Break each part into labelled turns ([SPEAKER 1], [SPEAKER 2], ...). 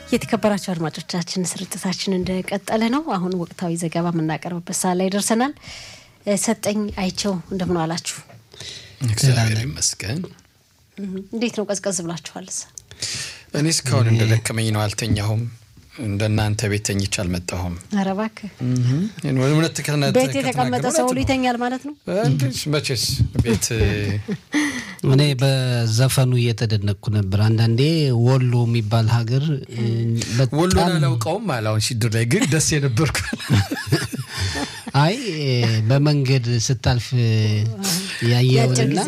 [SPEAKER 1] የተከበራቸው አድማጮቻችን ስርጭታችን እንደቀጠለ ነው። አሁን ወቅታዊ ዘገባ የምናቀርብበት ሰዓት ላይ ደርሰናል። ሰጠኝ አይቸው እንደምን አላችሁ?
[SPEAKER 2] እግዚአብሔር ይመስገን።
[SPEAKER 1] እንዴት ነው? ቀዝቀዝ ብላችኋል?
[SPEAKER 2] እኔ እስካሁን እንደደከመኝ ነው፣ አልተኛሁም። እንደናንተ ቤት ተኝቼ አልመጣሁም።
[SPEAKER 1] ኧረ እባክህ
[SPEAKER 2] እውነት
[SPEAKER 1] ቤት የተቀመጠ ሰው ሁሉ ይተኛል ማለት ነው።
[SPEAKER 2] መቼስ ቤት
[SPEAKER 3] እኔ በዘፈኑ እየተደነቅኩ ነበር። አንዳንዴ ወሎ የሚባል ሀገር
[SPEAKER 2] ወሎን አላውቀውም አለ አሁን ሲድር ላይ ግን ደስ የነበርኩ
[SPEAKER 3] አይ በመንገድ ስታልፍ ያየውንና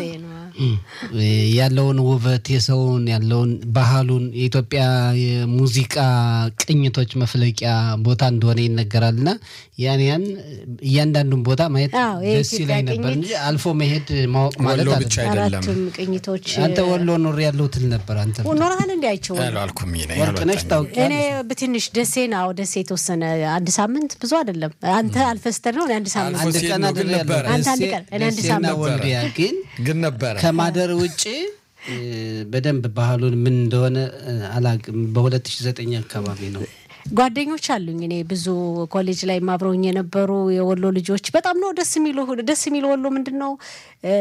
[SPEAKER 3] ያለውን ውበት የሰውን ያለውን ባህሉን የኢትዮጵያ የሙዚቃ ቅኝቶች መፍለቂያ ቦታ እንደሆነ ይነገራል እና ያን ያን እያንዳንዱን ቦታ ማየት ደስ ይላይ ነበር እንጂ አልፎ መሄድ ማወቅ ማለት
[SPEAKER 2] ወሎ ብቻ አይደለም።
[SPEAKER 1] አራቱም ቅኝቶች
[SPEAKER 3] አንተ ወሎ ኖር ያለው ትል ነበር። አንተ
[SPEAKER 1] ኖርሃል እንዲ አይቸው
[SPEAKER 2] አልኩም
[SPEAKER 3] ወርቅነሽ
[SPEAKER 1] እኔ
[SPEAKER 3] ታውቂያለሽ?
[SPEAKER 1] በትንሽ ደሴ ነው ደሴ የተወሰነ አንድ ሳምንት ብዙ አይደለም። አንተ አልፈስተር ነው እኔ አንድ ሳምንት
[SPEAKER 3] አንድ
[SPEAKER 2] ሲሄድ
[SPEAKER 3] ቀን
[SPEAKER 2] ነው ግን
[SPEAKER 3] አይደል
[SPEAKER 2] ነበረ።
[SPEAKER 3] ያለው
[SPEAKER 1] አንተ አንድ
[SPEAKER 3] ደሴ-
[SPEAKER 1] ቀን፣ እኔ አንድ
[SPEAKER 3] ደሴና
[SPEAKER 1] ሳምንት
[SPEAKER 3] ወልዲያ ግን
[SPEAKER 2] ግን ነበረ
[SPEAKER 3] ከማደር ውጭ እ፣ በደንብ ባህሉን ምን እንደሆነ እ፣ አላቅም። በ2009 አካባቢ ነው
[SPEAKER 1] ጓደኞች አሉኝ። እኔ ብዙ ኮሌጅ ላይ አብረውኝ የነበሩ የወሎ ልጆች በጣም ነው ደስ የሚሉ ደስ የሚሉ ወሎ ምንድን ነው እ፣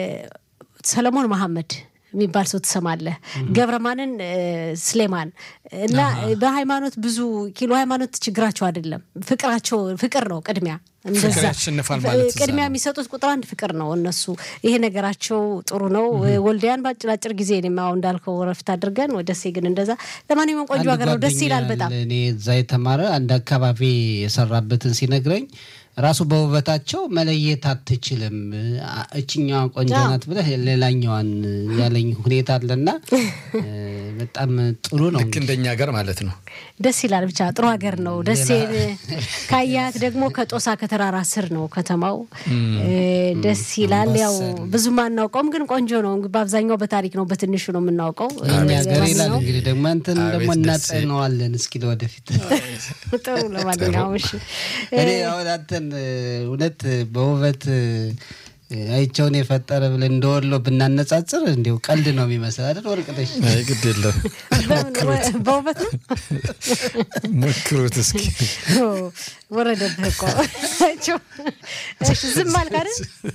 [SPEAKER 1] ሰለሞን መሐመድ የሚባል ሰው ትሰማለህ። ገብረማንን እ፣ ስሌማን እና በሃይማኖት ብዙ ኪሎ ሃይማኖት ችግራቸው አይደለም። ፍቅራቸው ፍቅር ነው ቅድሚያ እንደዛ
[SPEAKER 2] ፍቅር ያሸንፋል ማለት እዛ
[SPEAKER 1] ቅድሚያ
[SPEAKER 2] ነው።
[SPEAKER 1] የሚሰጡት ቁጥር አንድ ፍቅር ነው። እነሱ ይሄ ነገራቸው ጥሩ ነው። ወልዲያን በአጭር አጭር ጊዜ እኔም አሁን እንዳልከው ረፍት አድርገን ወደ ደሴ ግን እንደዛ ለማንኛውም ቆንጆ
[SPEAKER 3] አንድ
[SPEAKER 1] ሀገር ነው። ደስ
[SPEAKER 3] ጓደኛ
[SPEAKER 1] ይላል በጣም
[SPEAKER 3] አለ፣ እኔ እዛ የተማረ አንድ አካባቢ የሰራበትን ሲነግረኝ ራሱ በውበታቸው መለየት አትችልም፣ አ- እችኛዋ ቆንጆ
[SPEAKER 1] አዎ።
[SPEAKER 3] ናት ብለህ ሌላኛዋን ያለኝ ሁኔታ አለና እ፣ በጣም ጥሩ ነው።
[SPEAKER 2] ልክ እንደኛ ሀገር ማለት ነው።
[SPEAKER 1] ደስ ይላል። ብቻ ጥሩ ሀገር ነው። ደሴ ካያት ደግሞ ከጦሳ ከተራራ ስር ነው ከተማው። እ፣ ደስ ይላል። ያው ብዙም አናውቀውም፣ ግን ቆንጆ ነው። በአብዛኛው በታሪክ ነው በትንሹ ነው የምናውቀው።
[SPEAKER 3] እኛ ሀገር ይላል
[SPEAKER 1] ለማንኛውም
[SPEAKER 3] እንግዲህ ደግሞ አንተን
[SPEAKER 2] አቤት
[SPEAKER 3] ደግሞ
[SPEAKER 2] ደሴ።
[SPEAKER 3] እናጸነዋለን እስኪ ለወደፊት
[SPEAKER 1] ጥሩ ለማንኛውም እሺ
[SPEAKER 3] እኔ አሁን አንተን እ፣ እውነት በውበት እ፣ አይቸውን የፈጠረ ብለን እንደወሎ ብናነጻጽር እንዲሁ ቀልድ ነው የሚመስል አይደል? ወርቅነሽ
[SPEAKER 2] አይ ግድ የለም
[SPEAKER 1] በምን- በውበት ነው
[SPEAKER 2] ሞክሩት እስኪ።
[SPEAKER 1] ኦ፣ ወረደብህ እኮ አይቼው። እሺ ዝም አልክ አይደል?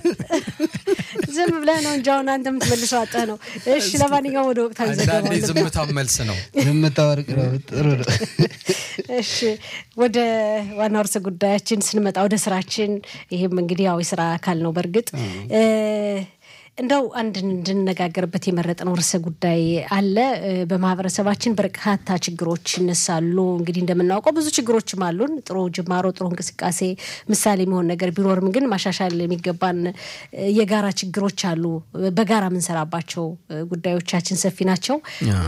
[SPEAKER 1] ዝም ብለህ ነው እንጂ አሁን አንተ የምትመልሰው አጠህ ነው። እሺ ለማንኛውም ወደ ወቅታዊ ዘገባ
[SPEAKER 2] አንዳንዴ ዝምታም መልስ ነው።
[SPEAKER 3] ዝምታ ወርቅ ነው። ጥሩ ነው።
[SPEAKER 1] እሺ ወደ ዋናው ርዕሰ ጉዳያችን ስንመጣ ወደ ስራችን፣ ይህም እንግዲህ ያው የስራ አካል ነው። በእርግጥ እ፣ እንደው አንድ እንድንነጋገርበት የመረጥነው ርዕሰ ጉዳይ አለ። እ፣ በማህበረሰባችን በርካታ ችግሮች ይነሳሉ። እንግዲህ እንደምናውቀው ብዙ ችግሮችም አሉን። ጥሩ ጅማሮ፣ ጥሩ እንቅስቃሴ፣ ምሳሌ የሚሆን ነገር ቢኖርም ግን ማሻሻል የሚገባን እ፣ የጋራ ችግሮች አሉ። በጋራ የምንሰራባቸው እ፣ ጉዳዮቻችን ሰፊ ናቸው።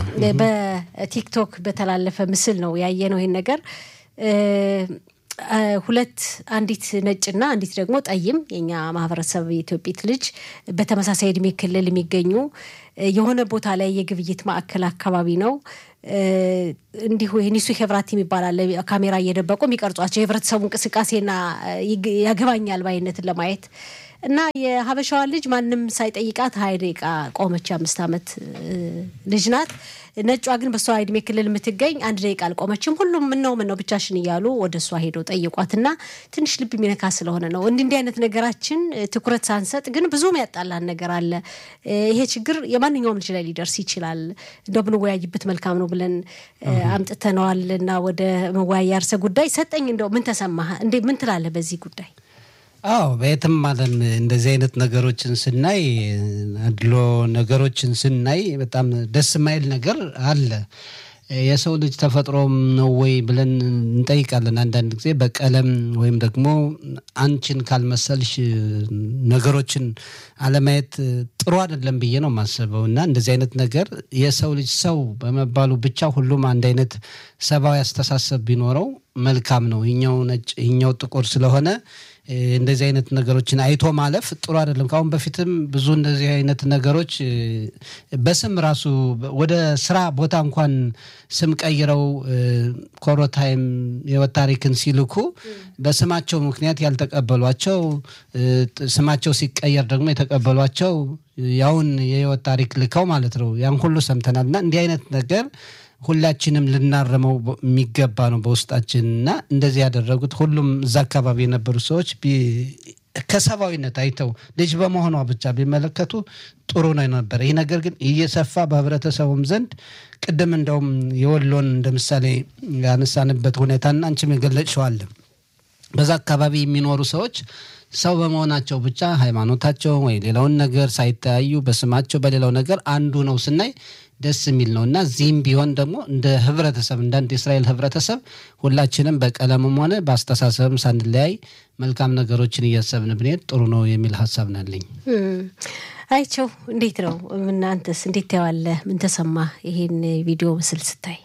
[SPEAKER 1] በቲክቶክ በተላለፈ ምስል ነው ያየነው ይህን ነገር እ፣ እ፣ ሁለት አንዲት ነጭና አንዲት ደግሞ ጠይም የኛ ማህበረሰብ የኢትዮጵት ልጅ በተመሳሳይ እድሜ ክልል የሚገኙ እ፣ የሆነ ቦታ ላይ የግብይት ማዕከል አካባቢ ነው እ፣ እንዲሁ የኒሱ ሄብራት የሚባል አለ ካሜራ እየደበቁ የሚቀርጿቸው የህብረተሰቡ እንቅስቃሴና እ፣ ይግ- ያገባኛል ባይነትን ለማየት እና የሀበሻዋ ልጅ ማንም ሳይጠይቃት ሀያ ደቂቃ ቆመች። የአምስት ዓመት እ፣ ልጅ ናት። ነጯ ግን በእሷ እድሜ ክልል የምትገኝ አንድ ደቂቃ አልቆመችም። ሁሉም ምነው ምነው ብቻሽን እያሉ ወደ እሷ ሄደው ጠይቋት እና ትንሽ ልብ የሚነካ ስለሆነ ነው እንዲህ እንዲህ አይነት ነገራችን እ፣ ትኩረት ሳንሰጥ ግን ብዙም ያጣላን ነገር አለ። እ፣ ይሄ ችግር የማንኛውም ልጅ ላይ ሊደርስ ይችላል። እንደው ብንወያይበት መልካም ነው ብለን እ፣ አምጥተነዋል እና ወደ መወያያ ርዕሰ ጉዳይ ሰጠኝ። እንደው ምን ተሰማህ? እንዴ ምን ትላለህ በዚህ ጉዳይ?
[SPEAKER 3] አዎ በየትም ዓለም እንደዚህ አይነት ነገሮችን ስናይ አድሎ ነገሮችን ስናይ በጣም ደስ የማይል ነገር አለ። የሰው ልጅ ተፈጥሮም ነው ወይ ብለን እንጠይቃለን። አንዳንድ ጊዜ በቀለም ወይም ደግሞ አንቺን ካልመሰልሽ ነገሮችን አለማየት ጥሩ አይደለም ብዬ ነው የማስበው እና እንደዚህ አይነት ነገር የሰው ልጅ ሰው በመባሉ ብቻ ሁሉም አንድ አይነት ሰብአዊ አስተሳሰብ ቢኖረው መልካም ነው። ይኛው ነጭ ይኛው ጥቁር ስለሆነ እ፣ እንደዚህ አይነት ነገሮችን አይቶ ማለፍ ጥሩ አይደለም። ከአሁን በፊትም ብዙ እንደዚህ አይነት ነገሮች እ፣ በስም ራሱ በ- ወደ ስራ ቦታ እንኳን ስም ቀይረው እ፣ ኮሮታይም የህይወት ታሪክን ሲልኩ በስማቸው ምክንያት ያልተቀበሏቸው እ፣ ጥ- ስማቸው ሲቀየር ደግሞ የተቀበሏቸው ያውን የህይወት ታሪክ ልከው ማለት ነው። ያን ሁሉ ሰምተናል እና እንዲህ አይነት ነገር ሁላችንም ልናረመው የሚገባ ነው በውስጣችን እና እንደዚህ ያደረጉት ሁሉም እዛ አካባቢ የነበሩ ሰዎች ከሰብአዊነት አይተው ልጅ በመሆኗ ብቻ ቢመለከቱ ጥሩ ነው ነበር። ይህ ነገር ግን እየሰፋ በህብረተሰቡም ዘንድ ቅድም እንደውም የወሎን እንደ ምሳሌ ያነሳንበት ሁኔታና አንቺም የገለጽሽዋል በዛ አካባቢ የሚኖሩ ሰዎች ሰው በመሆናቸው ብቻ ሃይማኖታቸው ወይ ሌላውን ነገር ሳይተያዩ በስማቸው በሌላው ነገር አንዱ ነው ስናይ ደስ የሚል ነው እና እዚህም ቢሆን ደግሞ እንደ ህብረተሰብ እንደ አንድ የእስራኤል ህብረተሰብ ሁላችንም በቀለምም ሆነ በአስተሳሰብም ሳንለያይ መልካም ነገሮችን እያሰብን ብንሄድ ጥሩ ነው የሚል ሀሳብ ናለኝ።
[SPEAKER 1] አይቸው እንዴት ነው? እናንተስ እንዴት ታየዋለህ? ምን ተሰማ ይሄን ቪዲዮ ምስል ስታይ?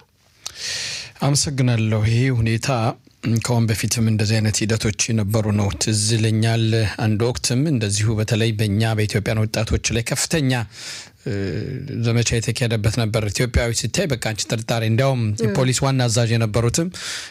[SPEAKER 2] አመሰግናለሁ። ይሄ ሁኔታ ከአሁን በፊትም እንደዚህ አይነት ሂደቶች የነበሩ ነው። ትዝ ይለኛል አንድ ወቅትም እንደዚሁ በተለይ በእኛ በኢትዮጵያን ወጣቶች ላይ ከፍተኛ ዘመቻ የተካሄደበት ነበር። ኢትዮጵያዊ ሲታይ በቃ አንቺ ጥርጣሬ፣ እንዲያውም የፖሊስ ዋና አዛዥ የነበሩትም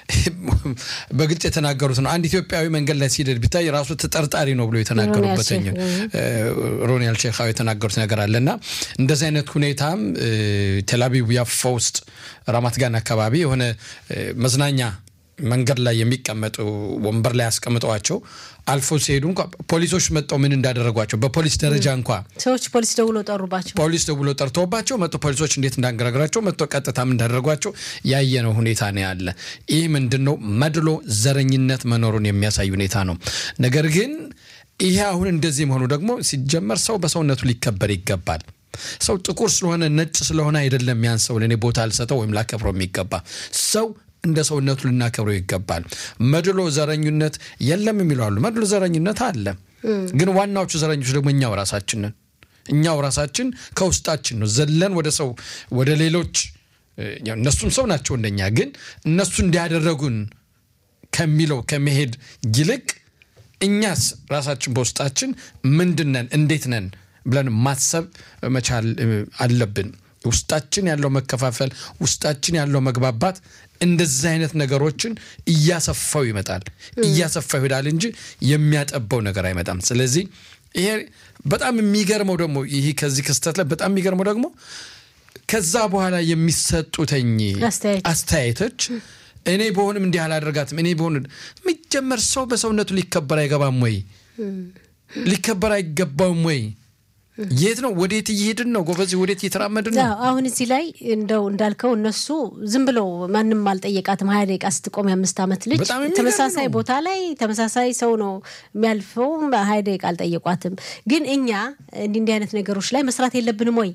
[SPEAKER 2] በግልጽ የተናገሩት ነው። አንድ ኢትዮጵያዊ መንገድ ላይ ሲሄድ ቢታይ ራሱ ተጠርጣሪ ነው ብሎ የተናገሩበትኝ ሮኒ አልሼኻዊ የተናገሩት ነገር አለ እና እንደዚህ አይነት ሁኔታም ቴልአቪቭ ያፎ ውስጥ ራማት ጋን አካባቢ የሆነ መዝናኛ መንገድ ላይ የሚቀመጡ ወንበር ላይ ያስቀምጠዋቸው አልፎ ሲሄዱ እንኳ ፖሊሶች መጥተው ምን እንዳደረጓቸው በፖሊስ ደረጃ እንኳ
[SPEAKER 1] ሰዎች ፖሊስ ደውሎ ጠሩባቸው።
[SPEAKER 2] ፖሊስ ደውሎ ጠርቶባቸው መጥቶ ፖሊሶች እንዴት እንዳንገራግራቸው መጥቶ ቀጥታ ምን እንዳደረጓቸው ያየነው ሁኔታ ነው ያለ። ይህ ምንድን ነው? መድሎ፣ ዘረኝነት መኖሩን የሚያሳይ ሁኔታ ነው። ነገር ግን ይሄ አሁን እንደዚህ መሆኑ ደግሞ ሲጀመር ሰው በሰውነቱ ሊከበር ይገባል። ሰው ጥቁር ስለሆነ ነጭ ስለሆነ አይደለም ያን ሰው ለእኔ ቦታ ልሰጠው ወይም ላከብረው የሚገባ ሰው እንደ ሰውነቱ ልናከብረው ይገባል። መድሎ ዘረኝነት የለም የሚሉ አሉ። መድሎ ዘረኝነት አለ፣ ግን ዋናዎቹ ዘረኞች ደግሞ እኛው ራሳችንን እኛው ራሳችን ከውስጣችን ነው ዘለን ወደ ሰው ወደ ሌሎች እነሱም ሰው ናቸው እንደኛ፣ ግን እነሱ እንዲያደረጉን ከሚለው ከመሄድ ይልቅ እኛስ ራሳችን በውስጣችን ምንድን ነን እንዴት ነን ብለን ማሰብ መቻል አለብን። ውስጣችን ያለው መከፋፈል፣ ውስጣችን ያለው መግባባት እንደዚህ አይነት ነገሮችን እያሰፋው ይመጣል፣ እያሰፋው ይሄዳል እንጂ የሚያጠበው ነገር አይመጣም። ስለዚህ ይሄ በጣም የሚገርመው ደግሞ ይህ ከዚህ ክስተት ላይ በጣም የሚገርመው ደግሞ ከዛ በኋላ የሚሰጡተኝ አስተያየቶች እኔ በሆንም እንዲህ አላደርጋትም፣ እኔ በሆን የሚጀመር ሰው በሰውነቱ ሊከበር አይገባም ወይ? ሊከበር አይገባውም ወይ? የት ነው? ወዴት እየሄድን ነው? ጎበዝ፣ ወዴት እየተራመድን ነው?
[SPEAKER 1] አሁን እዚህ ላይ እንደው እንዳልከው እነሱ ዝም ብለው ማንም አልጠየቃትም። ሀያ ደቂቃ ስትቆም የአምስት ዓመት ልጅ ተመሳሳይ ቦታ ላይ ተመሳሳይ ሰው ነው የሚያልፈው። ሀያ ደቂቃ አልጠየቋትም። ግን እኛ እንዲህ እንዲህ አይነት ነገሮች ላይ መስራት የለብንም ወይ?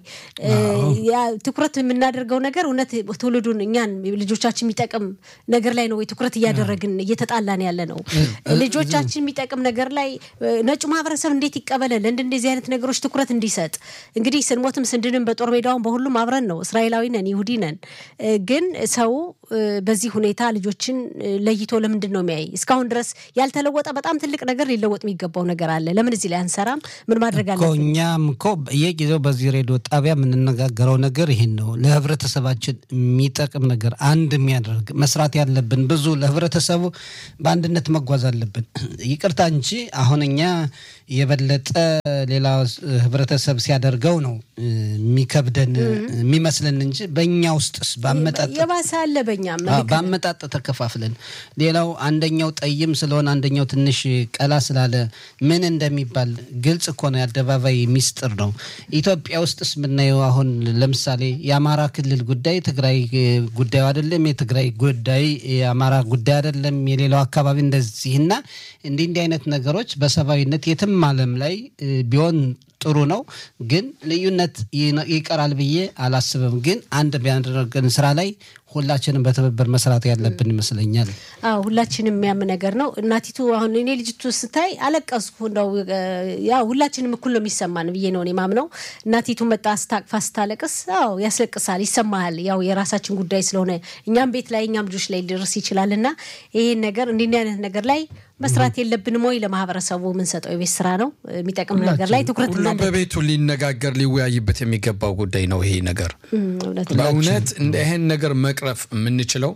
[SPEAKER 1] ትኩረት የምናደርገው ነገር እውነት ትውልዱን እኛን ልጆቻችን የሚጠቅም ነገር ላይ ነው ወይ ትኩረት እያደረግን እየተጣላን ያለ ነው? ልጆቻችን የሚጠቅም ነገር ላይ ነጩ ማህበረሰብ እንዴት ይቀበላል? እንደዚህ አይነት ነገሮች ትኩረት እንዲሰጥ እንግዲህ ስንሞትም ስንድንም በጦር ሜዳውን በሁሉም አብረን ነው። እስራኤላዊ ነን፣ ይሁዲ ነን። ግን ሰው በዚህ ሁኔታ ልጆችን ለይቶ ለምንድን ነው የሚያይ? እስካሁን ድረስ ያልተለወጠ በጣም ትልቅ ነገር ሊለወጥ የሚገባው ነገር አለ። ለምን እዚህ ላይ አንሰራም? ምን ማድረግ አለ?
[SPEAKER 3] እኛም እኮ በየጊዜው በዚህ ሬዲዮ ጣቢያ የምንነጋገረው ነገር ይህን ነው። ለህብረተሰባችን የሚጠቅም ነገር አንድ የሚያደርግ መስራት ያለብን ብዙ ለህብረተሰቡ በአንድነት መጓዝ አለብን። ይቅርታ እንጂ አሁን እኛ የበለጠ ሌላ ህብረተሰብ ሲያደርገው ነው የሚከብደን የሚመስለን እንጂ በእኛ ውስጥስ በአመጣጥ
[SPEAKER 1] የባሰ አለ። በእኛም
[SPEAKER 3] በአመጣጥ ተከፋፍለን ሌላው አንደኛው ጠይም ስለሆነ አንደኛው ትንሽ ቀላ ስላለ ምን እንደሚባል ግልጽ እኮ ነው። የአደባባይ ሚስጥር ነው። ኢትዮጵያ ውስጥስ የምናየው አሁን ለምሳሌ የአማራ ክልል ጉዳይ ትግራይ ጉዳዩ አይደለም፣ የትግራይ ጉዳይ የአማራ ጉዳይ አይደለም፣ የሌላው አካባቢ እንደዚህ እና እንዲህ እንዲህ አይነት ነገሮች በሰብአዊነት የትም ዓለም ላይ ቢሆን ጥሩ ነው። ግን ልዩነት ይቀራል ብዬ አላስብም። ግን አንድ ቢያደርገን ስራ ላይ ሁላችንም በትብብር መስራት ያለብን ይመስለኛል።
[SPEAKER 1] አዎ ሁላችንም የሚያም ነገር ነው። እናቲቱ አሁን እኔ ልጅቱ ስታይ አለቀስኩ። እንደው ያው ሁላችንም እኩል ነው የሚሰማን ብዬ ነው እኔ ማምነው። እናቲቱ መጣ ስታቅፋ ስታለቅስ፣ አዎ ያስለቅሳል፣ ይሰማሃል። ያው የራሳችን ጉዳይ ስለሆነ እኛም ቤት ላይ እኛም ልጆች ላይ ሊደርስ ይችላል እና ይህን ነገር እንዲህ አይነት ነገር ላይ መስራት የለብንም ወይ? ለማህበረሰቡ የምንሰጠው የቤት ስራ ነው። የሚጠቅም ነገር ላይ ትኩረት
[SPEAKER 2] ሁሉም በቤቱ ሊነጋገር ሊወያይበት የሚገባው ጉዳይ ነው ይሄ ነገር በእውነት እንደ ይህን ነገር መቅረፍ የምንችለው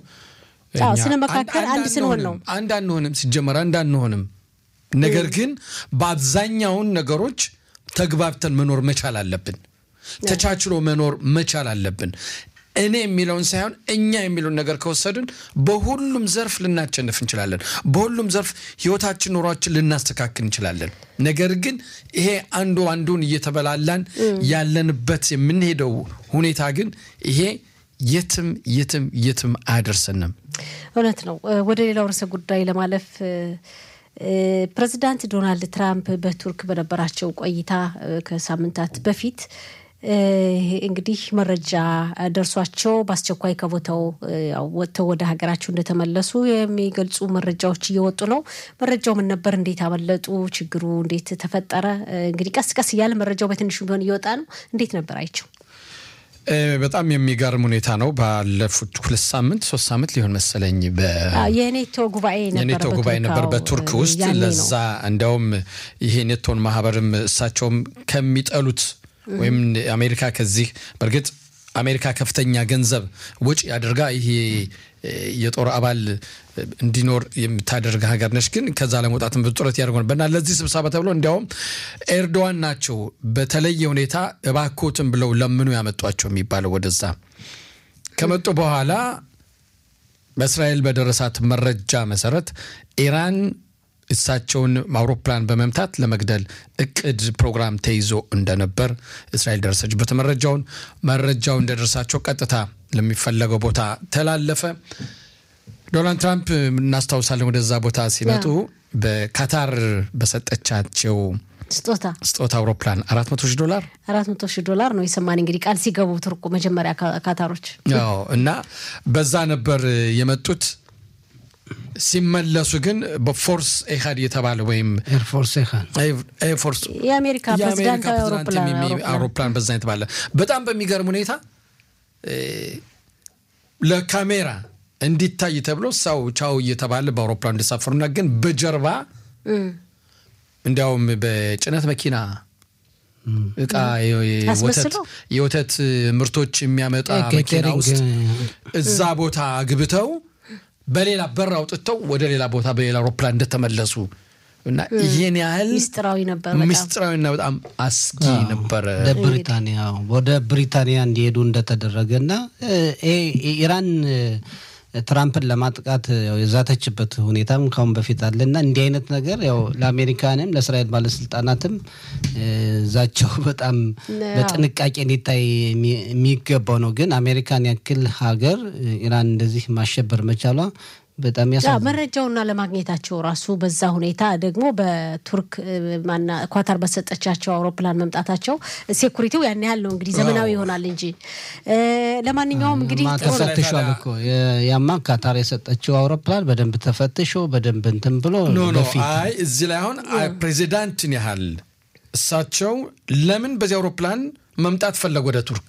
[SPEAKER 1] ስንመካከል አንድ ስንሆን ነው።
[SPEAKER 2] አንድ አንሆንም፣ ሲጀመር አንድ አንሆንም። ነገር ግን በአብዛኛውን ነገሮች ተግባብተን መኖር መቻል አለብን። ተቻችሎ መኖር መቻል አለብን። እኔ የሚለውን ሳይሆን እኛ የሚለውን ነገር ከወሰድን በሁሉም ዘርፍ ልናቸንፍ እንችላለን። በሁሉም ዘርፍ ህይወታችን፣ ኑሯችን ልናስተካክል እንችላለን። ነገር ግን ይሄ አንዱ አንዱን እየተበላላን ያለንበት የምንሄደው ሁኔታ ግን ይሄ የትም የትም የትም አያደርሰንም።
[SPEAKER 1] እውነት ነው። ወደ ሌላው ርዕሰ ጉዳይ ለማለፍ ፕሬዚዳንት ዶናልድ ትራምፕ በቱርክ በነበራቸው ቆይታ ከሳምንታት በፊት እንግዲህ መረጃ ደርሷቸው በአስቸኳይ ከቦታው ወጥተው ወደ ሀገራቸው እንደተመለሱ የሚገልጹ መረጃዎች እየወጡ ነው። መረጃው ምን ነበር? እንዴት አመለጡ? ችግሩ እንዴት ተፈጠረ? እንግዲህ ቀስ ቀስ እያለ መረጃው በትንሹ ቢሆን እየወጣ ነው። እንዴት ነበር አይቸው?
[SPEAKER 2] በጣም የሚገርም ሁኔታ ነው። ባለፉት ሁለት ሳምንት ሶስት ሳምንት ሊሆን መሰለኝ
[SPEAKER 1] የኔቶ ጉባኤ
[SPEAKER 2] የኔቶ ጉባኤ ነበር በቱርክ ውስጥ። ለዛ እንዲያውም ይሄ ኔቶን ማህበርም እሳቸውም ከሚጠሉት ወይም አሜሪካ ከዚህ በእርግጥ አሜሪካ ከፍተኛ ገንዘብ ወጪ አድርጋ ይሄ የጦር አባል እንዲኖር የምታደርግ ሀገር ነች። ግን ከዛ ለመውጣትም ብዙ ጥረት ያደርጉ ነበር እና ለዚህ ስብሰባ ተብሎ እንዲያውም ኤርዶዋን ናቸው በተለየ ሁኔታ እባኮትን ብለው ለምኑ ያመጧቸው የሚባለው ወደዛ ከመጡ በኋላ በእስራኤል በደረሳት መረጃ መሰረት ኢራን እሳቸውን አውሮፕላን በመምታት ለመግደል እቅድ ፕሮግራም ተይዞ እንደነበር እስራኤል ደረሰችበት መረጃውን መረጃው እንደደረሳቸው ቀጥታ ለሚፈለገው ቦታ ተላለፈ። ዶናልድ ትራምፕ እናስታውሳለን ወደዛ ቦታ ሲመጡ በካታር በሰጠቻቸው
[SPEAKER 1] ስጦታ
[SPEAKER 2] ስጦታ አውሮፕላን አራት መቶ ሺህ ዶላር
[SPEAKER 1] አራት መቶ ሺህ ዶላር ነው የሰማን እንግዲህ ቃል ሲገቡ ቱርኩ መጀመሪያ ካታሮች
[SPEAKER 2] አዎ እና በዛ ነበር የመጡት ሲመለሱ ግን በፎርስ ኤሃድ የተባለ ወይም
[SPEAKER 3] ኤርፎርስ
[SPEAKER 2] ኤርፎርስ
[SPEAKER 1] የአሜሪካ ፕሬዚዳንት
[SPEAKER 2] አውሮፕላን በዛ የተባለ በጣም በሚገርም ሁኔታ ለካሜራ እንዲታይ ተብሎ ሰው ቻው እየተባለ በአውሮፕላን እንዲሳፈሩና ግን በጀርባ እንዲያውም በጭነት መኪና እቃ የወተት ምርቶች የሚያመጣ መኪና ውስጥ እዛ ቦታ አግብተው በሌላ በር አውጥተው ወደ ሌላ ቦታ በሌላ አውሮፕላን እንደተመለሱ እና ይህን ያህል
[SPEAKER 1] ሚስጥራዊ ነበር።
[SPEAKER 2] ሚስጥራዊና በጣም አስጊ ነበረ።
[SPEAKER 3] ወደ ብሪታንያ ወደ ብሪታንያ እንዲሄዱ እንደተደረገና ኢራን ትራምፕን ለማጥቃት የዛተችበት ሁኔታም ካሁን በፊት አለና እንዲህ አይነት ነገር ያው ለአሜሪካንም ለእስራኤል ባለስልጣናትም ዛቸው በጣም በጥንቃቄ ሊታይ የሚገባው ነው። ግን አሜሪካን ያክል ሀገር ኢራን እንደዚህ ማሸበር መቻሏ በጣም ያሳ
[SPEAKER 1] መረጃውና ለማግኘታቸው ራሱ በዛ ሁኔታ ደግሞ በቱርክ ማና ኳታር በሰጠቻቸው አውሮፕላን መምጣታቸው ሴኩሪቲው ያን ያህል ነው እንግዲህ ዘመናዊ ይሆናል እንጂ ለማንኛውም እንግዲህ
[SPEAKER 3] ተፈትሿል እኮ ያማ ካታር የሰጠችው አውሮፕላን በደንብ ተፈትሾ በደንብ እንትን ብሎ
[SPEAKER 2] ኖ ኖ አይ እዚህ ላይ አሁን ፕሬዚዳንትን ያህል እሳቸው ለምን በዚህ አውሮፕላን መምጣት ፈለጉ ወደ ቱርክ?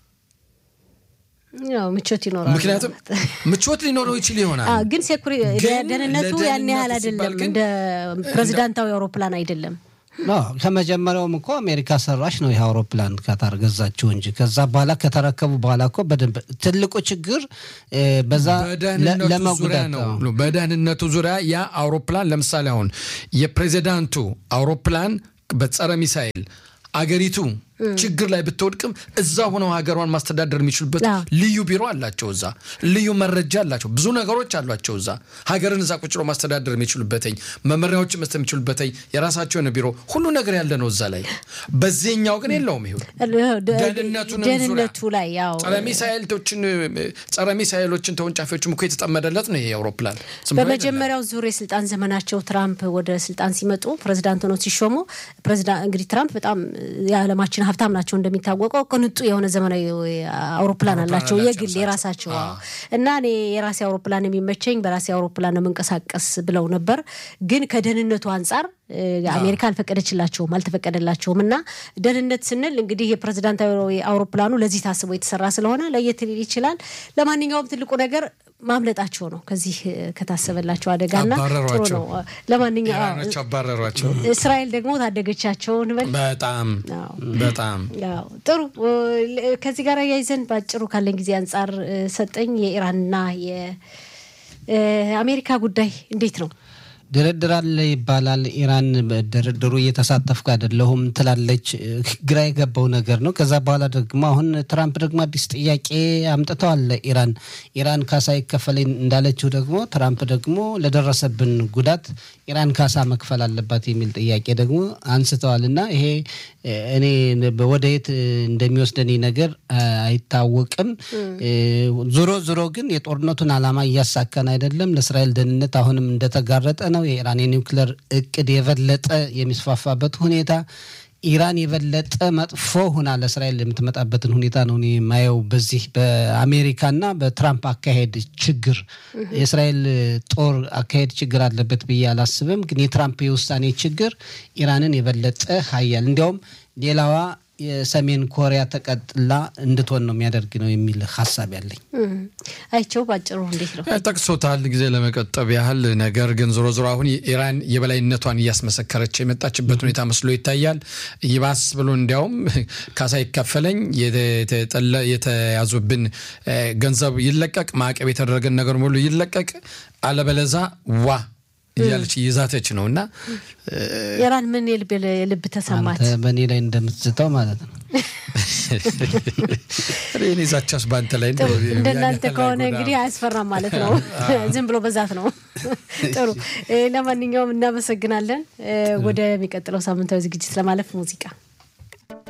[SPEAKER 1] ምቾት ይኖራል።
[SPEAKER 2] ምክንያቱም ምቾት ሊኖረው ይችል ይሆናል፣
[SPEAKER 1] ግን ደህንነቱ ያን ያህል አይደለም። እንደ ፕሬዚዳንታዊ አውሮፕላን አይደለም።
[SPEAKER 3] ከመጀመሪያውም እኮ አሜሪካ ሰራሽ ነው ይህ አውሮፕላን ካታር ገዛችው እንጂ ከዛ በኋላ ከተረከቡ በኋላ እኮ በደንብ ትልቁ ችግር በዛ ለመጉዳት
[SPEAKER 2] ነው። በደህንነቱ ዙሪያ ያ አውሮፕላን ለምሳሌ አሁን የፕሬዚዳንቱ አውሮፕላን በጸረ ሚሳኤል አገሪቱ ችግር ላይ ብትወድቅም እዛ ሆነው ሀገሯን ማስተዳደር የሚችሉበት ልዩ ቢሮ አላቸው። እዛ ልዩ መረጃ አላቸው። ብዙ ነገሮች አሏቸው። እዛ ሀገርን እዛ ቁጭ ብሎ ማስተዳደር የሚችሉበትኝ መመሪያዎችን መስጠት የሚችሉበትኝ የራሳቸው የሆነ ቢሮ ሁሉ ነገር ያለ ነው እዛ ላይ። በዚህኛው ግን የለውም። ይሁን
[SPEAKER 1] ደህንነቱ ላይ ያው
[SPEAKER 2] ጸረ ሚሳኤሎችን ጸረ ሚሳኤሎችን ተወንጫፊዎችም እኮ የተጠመደለት ነው ይሄ አውሮፕላን።
[SPEAKER 1] በመጀመሪያው ዙር የስልጣን ዘመናቸው ትራምፕ ወደ ስልጣን ሲመጡ ፕሬዚዳንት ሆነው ሲሾሙ እንግዲህ ትራምፕ በጣም የዓለማችን ሀብታም ናቸው። እንደሚታወቀው ቅንጡ የሆነ ዘመናዊ አውሮፕላን አላቸው የግል የራሳቸው እና እኔ የራሴ አውሮፕላን የሚመቸኝ በራሴ አውሮፕላን መንቀሳቀስ ብለው ነበር። ግን ከደህንነቱ አንጻር አሜሪካ አልፈቀደችላቸውም አልተፈቀደላቸውም። እና ደህንነት ስንል እንግዲህ የፕሬዚዳንታዊ አውሮፕላኑ ለዚህ ታስቦ የተሰራ ስለሆነ ለየት ሊል ይችላል። ለማንኛውም ትልቁ ነገር ማምለጣቸው ነው ከዚህ ከታሰበላቸው አደጋና ጥሩ ነው። ለማንኛውም
[SPEAKER 2] አባረሯቸው።
[SPEAKER 1] እስራኤል ደግሞ ታደገቻቸው እንበል።
[SPEAKER 2] በጣም በጣም
[SPEAKER 1] ጥሩ። ከዚህ ጋር ያይዘን በአጭሩ ካለን ጊዜ አንጻር ሰጠኝ የኢራንና የአሜሪካ ጉዳይ እንዴት ነው?
[SPEAKER 3] ድርድር አለ ይባላል። ኢራን በድርድሩ እየተሳተፍኩ አይደለሁም ትላለች። ግራ የገባው ነገር ነው። ከዛ በኋላ ደግሞ አሁን ትራምፕ ደግሞ አዲስ ጥያቄ አምጥተዋል ኢራን ኢራን ካሳ ይከፈለኝ እንዳለችው ደግሞ ትራምፕ ደግሞ ለደረሰብን ጉዳት ኢራን ካሳ መክፈል አለባት የሚል ጥያቄ ደግሞ አንስተዋል እና ይሄ እኔ ወደ የት እንደሚወስደን ነገር አይታወቅም። ዞሮ ዞሮ ግን የጦርነቱን ዓላማ እያሳካን አይደለም። ለእስራኤል ደህንነት አሁንም እንደተጋረጠ ነው። የኢራን የኒውክለር እቅድ የበለጠ የሚስፋፋበት ሁኔታ ኢራን የበለጠ መጥፎ ሁና ለእስራኤል የምትመጣበትን ሁኔታ ነው እኔ የማየው። በዚህ በአሜሪካና በትራምፕ አካሄድ ችግር የእስራኤል ጦር አካሄድ ችግር አለበት ብዬ አላስብም። ግን የትራምፕ የውሳኔ ችግር ኢራንን የበለጠ ሀያል እንዲያውም ሌላዋ የሰሜን ኮሪያ ተቀጥላ እንድትሆን ነው የሚያደርግ ነው የሚል ሀሳብ ያለኝ።
[SPEAKER 1] አይቸው ባጭሩ እንዴት ነው
[SPEAKER 2] ጠቅሶታል፣ ጊዜ ለመቀጠብ ያህል ነገር ግን ዞሮ ዞሮ አሁን ኢራን የበላይነቷን እያስመሰከረች የመጣችበት ሁኔታ መስሎ ይታያል። ይባስ ብሎ እንዲያውም ካሳ ይከፈለኝ፣ የተያዙብን ገንዘብ ይለቀቅ፣ ማዕቀብ የተደረገን ነገር ሙሉ ይለቀቅ፣ አለበለዛ ዋ እያለች እየዛተች ነው። እና
[SPEAKER 1] ኢራን ምን የልብ ተሰማት?
[SPEAKER 3] በእኔ ላይ እንደምትዝተው ማለት ነው።
[SPEAKER 2] እኔ ዛቻስ በአንተ ላይ
[SPEAKER 1] እንደናንተ ከሆነ እንግዲህ አያስፈራም ማለት ነው። ዝም ብሎ በዛት ነው። ጥሩ። ለማንኛውም እናመሰግናለን። ወደሚቀጥለው ሳምንታዊ ዝግጅት ለማለፍ ሙዚቃ